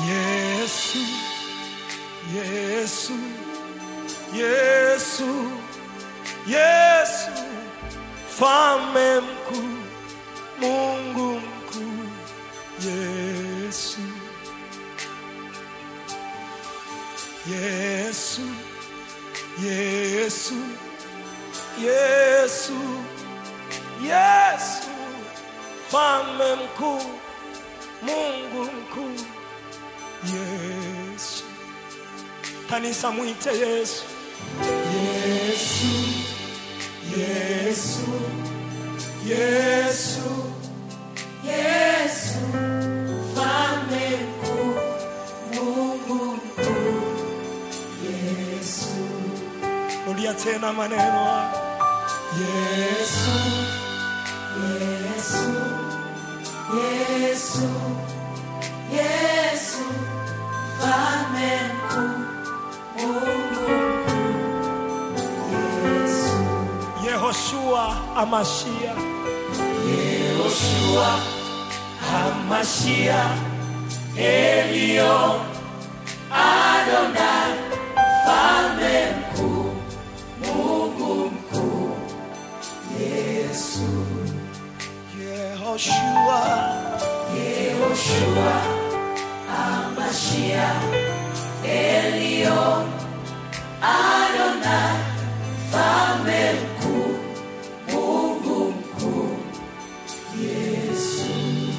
Yesu, Yesu, Yesu, Yesu, Mfalme mkuu, Mungu mkuu, Yesu, Yesu, Yesu, Yesu, Yesu, Mfalme mkuu, Mungu mkuu, Yesu. Kanisa mwite Yesu. Yesu, Yesu, Yesu, Yesu, Mfalme mkuu, Mungu mkuu, Yesu, rudia tena maneno haya. Yesu, Yesu, Yesu, Yesu, Mfalme mkuu, Mungu mkuu, Yesu, Yehoshua Amashia, Yehoshua, Hamashia, Elion, Adonai, Mfalme mkuu, Mungu mkuu, Yesu, Yehoshua, Yehoshua, Hamashia, Elion, Adonai, Mfalme mkuu, Mungu mkuu, Yesu,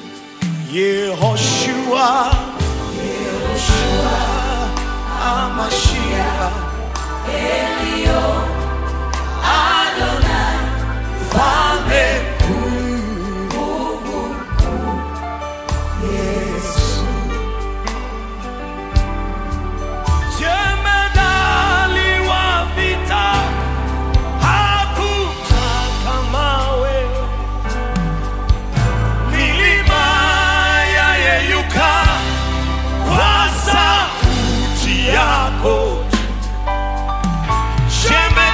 Yehoshua, Yehoshua, Amashia, Elion, Adonai, Mfalme Mungu mkuu, Yesu, Jemedali wa vita, hakuna kama wewe. Milima yayeyuka kwa sauti yako. Jemedali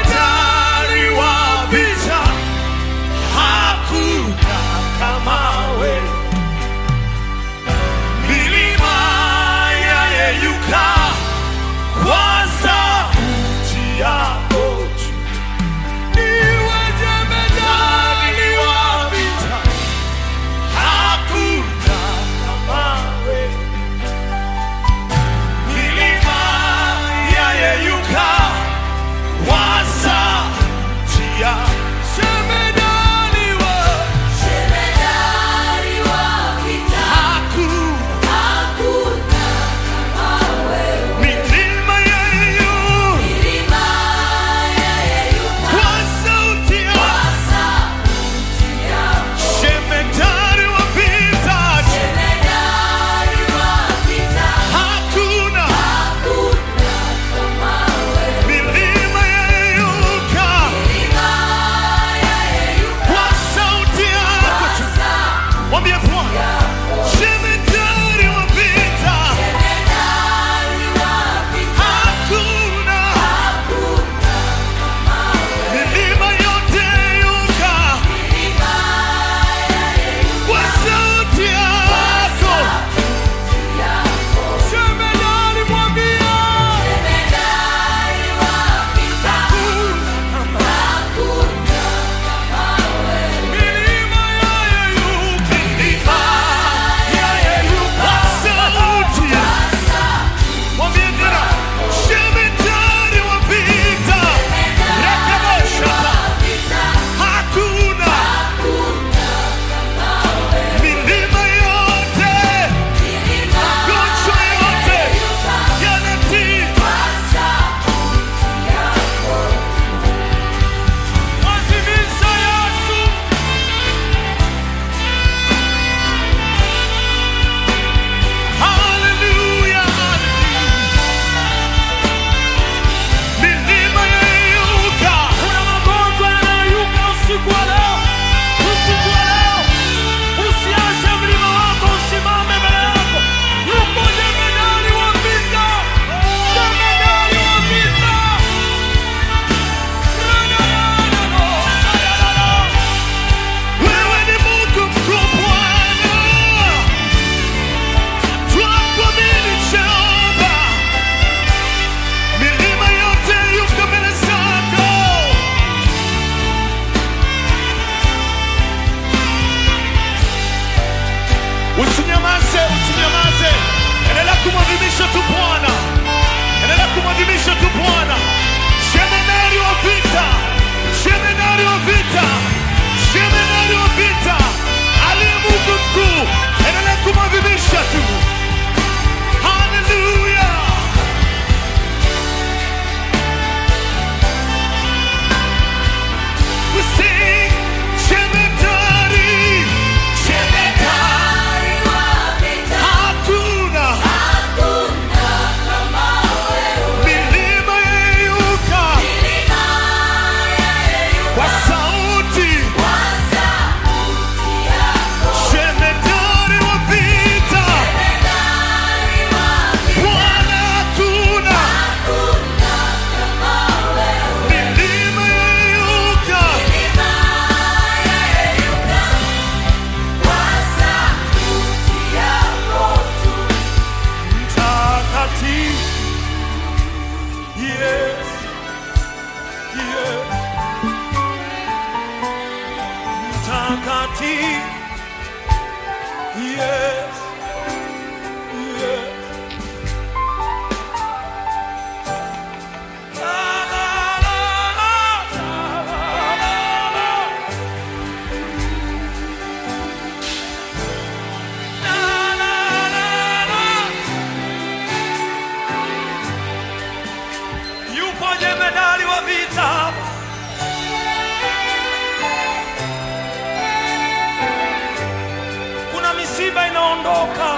tumeokoka.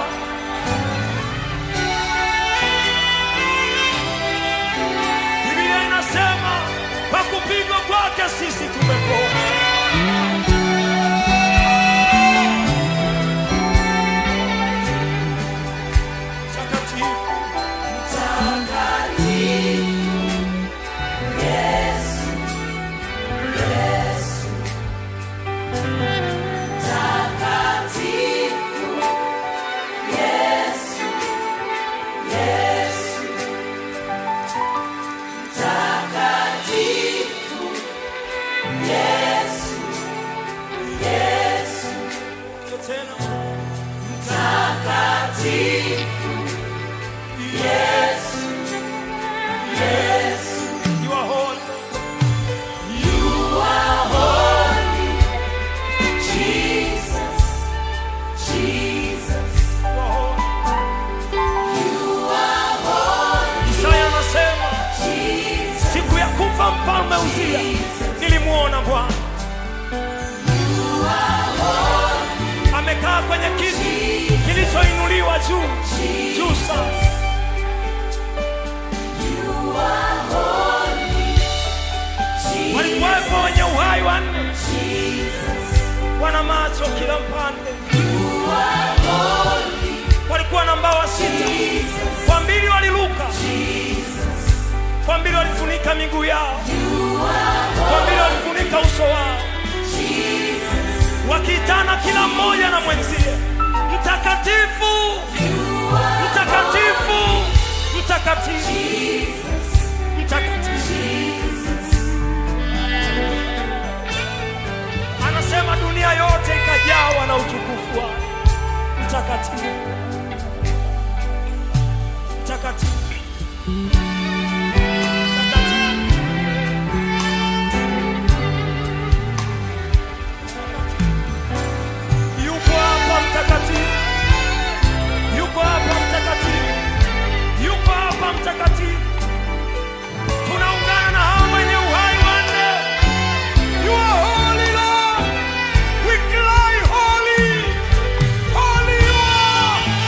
Biblia inasema kwa kupigwa kwake sisi tumepona. Mtakatifu, ndio tena you are holy. You are holy. Isaya anasema siku ya kufa mfalme Uzia nilimwona Bwana amekaa kwenye kiti kilichoinuliwa juu juu sana. Walikuwepo wenye uhai wanne, wana macho kila mpande, walikuwa na mbawa sita, kwa mbili waliruka, kwa mbili walifunika miguu yao, kwa mbili walifunika uso wao, wakiitana kila mmoja na mwenzie, mtakatifu, mtakatifu, mtakatifu, mtakatifu. Anasema dunia yote ikajawa na utukufu wake. Mtakatifu, mtakatifu, mtakatifu. Yuko hapa mtakatifu, yuko hapa mtakatifu, yuko hapa mtakatifu. Tunaungana na hao wenye uhai wanne. You are holy, Lord. We cry holy. Holy you are.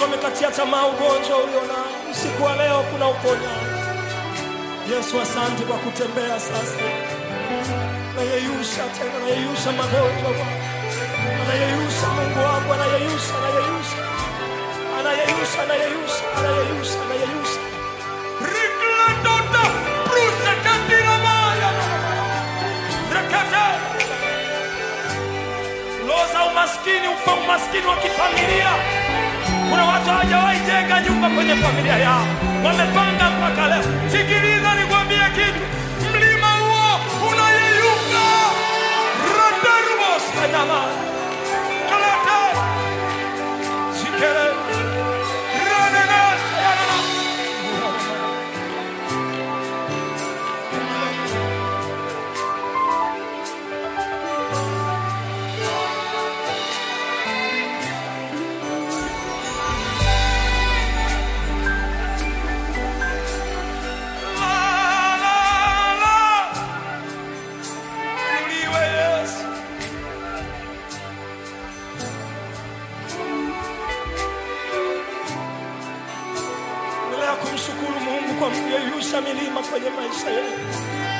watu wamekatia tamaa ugonjwa ulionao. Usiku wa leo kuna uponyaji. Yesu, asante kwa kutembea sasa, nayeyusha tena, nayeyusha magonjwa Bwana, anayeyusha Mungu wangu, anayeyusha, anayeyusha, anayeyusha, anayeyusha, anayeyusha, anayeyusha Rikletota, Bruce Kandira Maya, Rekete. Roho za umaskini, ufa umaskini wa kifamilia. Kuna watu hawajawahi jenga nyumba kwenye familia yao, wamepanga mpaka leo. Sikiliza nikwambie kitu, mlima huo unayeyuka. Radarubos kanyama kalate shikere radenas yarana La, la, la. Inuliwe Yesu. Endelea kumshukuru Mungu kwa kuyeyusha milima kwenye maisha yetu.